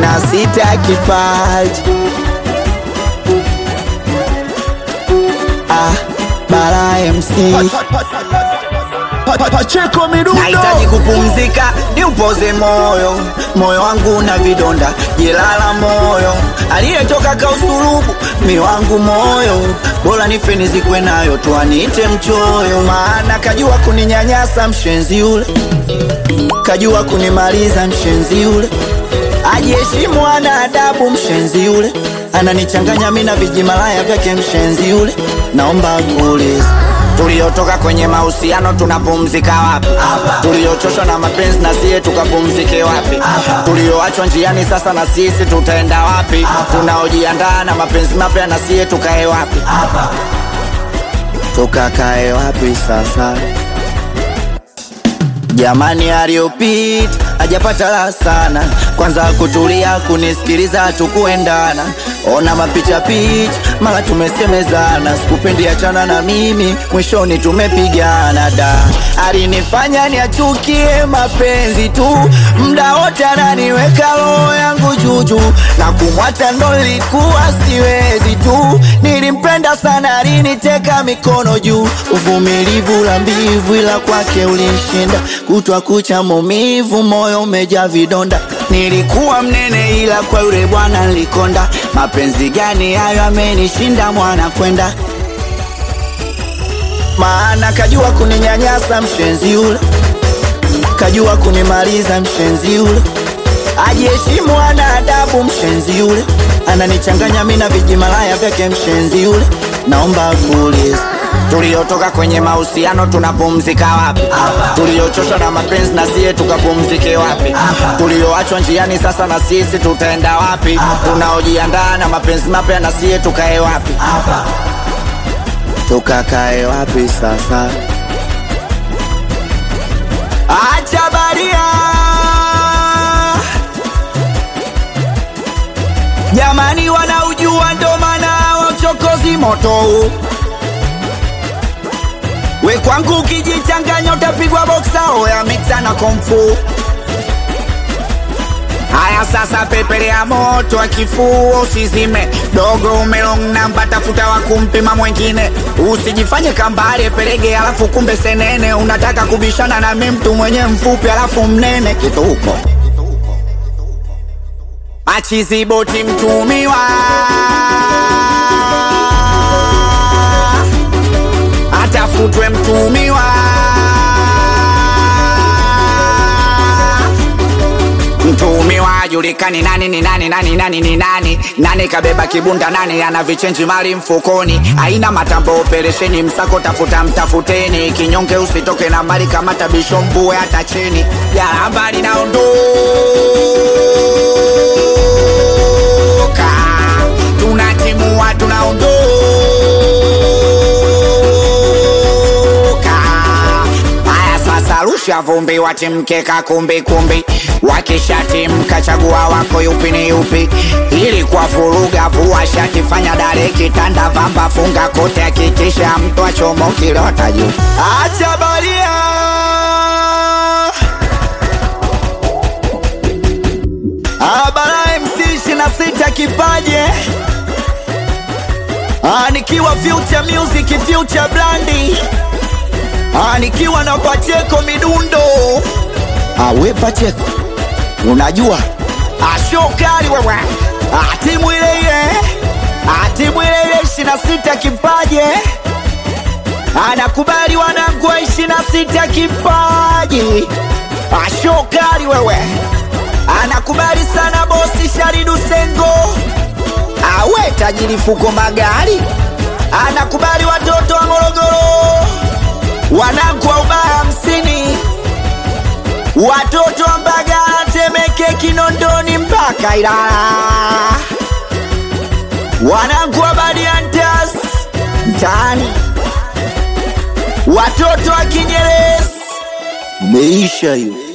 na sita kipaji ah, Bara MC Pacheko midundo Nahitaji kupumzika, niupoze moyo, moyo wangu na vidonda, jelala moyo, aliyetoka kausulubu mi wangu moyo, bora nife nizikwe nayo, tuanite mchoyo, maana kajua kuninyanyasa mshenzi yule, kajua kunimaliza mshenzi yule, ajiheshimu ana adabu mshenzi yule, ananichanganya mi na vijimalaya vyake mshenzi yule, naomba kuuliza tuliotoka kwenye mahusiano tunapumzika wapi? Tuliochoshwa na mapenzi na siye tukapumzike wapi? Tulioachwa njiani sasa na sisi tutaenda wapi? Tunaojiandaa na mapenzi mapya na siye tukae wapi? Tukakae wapi sasa? Jamani, aliyopita hajapata la sana, kwanza kutulia kunisikiliza, tukuendana ona mapicha picha, mara tumesemezana, sikupendi achana na mimi, mwishoni tumepigana. Da, alinifanya niachukie mapenzi tu, mda wote ananiweka roho yangu juju, na kumwacha ndo nilikuwa siwezi tu, nilimpenda sana, aliniteka mikono juu, uvumilivu la mbivu, ila kwake ulinshinda, kutwa kucha maumivu, moyo umejaa vidonda, nilikuwa mnene, ila kwa yule bwana nilikonda. Mapenzi gani hayo amenishinda mwana kwenda, maana kajua kuninyanyasa mshenzi yule, kajua kunimaliza mshenzi yule, ajiheshimu ana adabu mshenzi yule, ananichanganya mi na vijimalaya vyake mshenzi yule, naomba kuuliza tuliotoka kwenye mahusiano tunapumzika wapi? Tuliochoshwa na mapenzi na siye tukapumzike wapi? Tulioachwa njiani sasa na sisi tutaenda wapi? Tunaojiandaa na mapenzi mapya na siye tukae wapi? Tukakae wapi sasa? Acha baria jamani, wanaujua ndo maana wa uchokozi moto huu We kwangu ukijichanganya utapigwa boksa oya mixa na komfu. Haya sasa, pepele ya moto akifuo usizime, dogo umelong namba, tafuta wa kumpima mwengine, usijifanye kambale pelege alafu kumbe senene, unataka kubishana na mi mtu mwenye mfupi alafu mnene kituko achiziboti mtumiwa atafutwe mtumiwa mtumiwa ajulikani nani ni nani nani nani ni nani nani kabeba kibunda nani ana vichenji mali mfukoni aina matambo operesheni msako tafuta mtafuteni kinyonge usitoke na mali kama tabisho mbue hata chini jaramba linaondoka tunatimua tunaondoka haya sasa rusha vumbi watimkeka kumbi kumbi wakishatimka chagua wako yupi ni yupi ili kwa vuruga vua shati fanya dare kitanda vamba funga kote hakikisha mtu achomokilota juu acha baria Abara MC 26 kipaje Ah, nikiwa Future Music Future Blandi Ah, nikiwa na Pacheko midundo Ah, we Pacheko unajua Ah, show kali wewe Ah, timu ile ile Ah, timu ile ile 26 kipaje anakubali wanangu wa 26 kipaji Ah, show kali wewe anakubali sana bosi Sharidu Sengo awe tajiri fuko magari anakubali watoto wa Morogoro wanangu wa ubaya hamsini watoto wa Mbagala Temeke Kinondoni mpaka Ilala wanangu wa Badiantas mtaani watoto wa Kinyerezi meisha hiyo